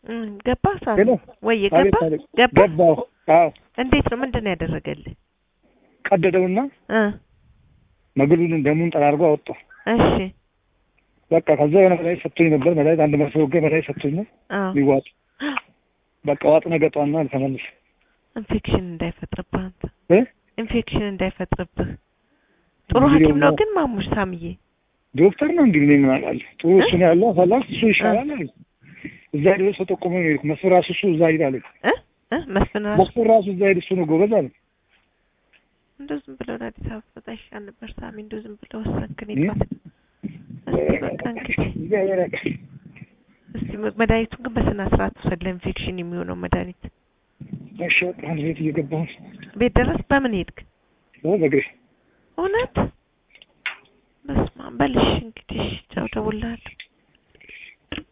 እም፣ ገባ ሳሚ ሄሎ ወይ አቤት ገባ አቤት ገባ ገባሁ አዎ እንዴት ነው ምንድን ነው ያደረገልህ ቀደደውና እ መግሉን ደሙን ጠራርጎ አወጣው እሺ በቃ ከዛ የሆነ መድኃኒት ሰጥቶኝ ነበር መድኃኒት አንድ መርፌ ወጋ መድኃኒት ሰጥቶኝ አዎ ሊዋጥ በቃ ዋጥ ነገጧና ተመልሽ ኢንፌክሽን እንዳይፈጥርብህ አንተ እ ኢንፌክሽን እንዳይፈጥርብህ ጥሩ እንግዲህ ሐኪም ነው ደግሞ- ግን ማሙሽ ሳምዬ ዶክተር ነው እንግዲህ እኔ ምን አውቃለሁ ጥሩ እሱ ነው ያለው አሳላፍ እሱ ይሻላል አለኝ እዛ ድረስ ተጠቁሞ ነው የሄድኩት መስፍን ራሱ እሱ እዛ ሂድ አለኝ እ እ መስፍን ራሱ መስፍን ራሱ እዛ ሂድ እሱ ነው ጎበዝ አለ እንደው ዝም ብለው ወደ አዲስ አበባ በጣም ይሻል ነበር ሳሚ እንደው ዝም ብለው ወሰንክን እ? ይባል እስቲ በቃ እንግዲህ እግዚአብሔር ያውቃል። እስቲ መድኃኒቱን ግን በስነ ስርዓት ውሰድ ለኢንፌክሽን የሚሆነው መድኃኒት እሺ በቃ አንድ ቤት እየገባሁ ነው ቤት ድረስ በምን ሄድክ እ በእግሬ እውነት በስመ አብ በልሽ እንግዲህ ቻው ደውልልሃለሁ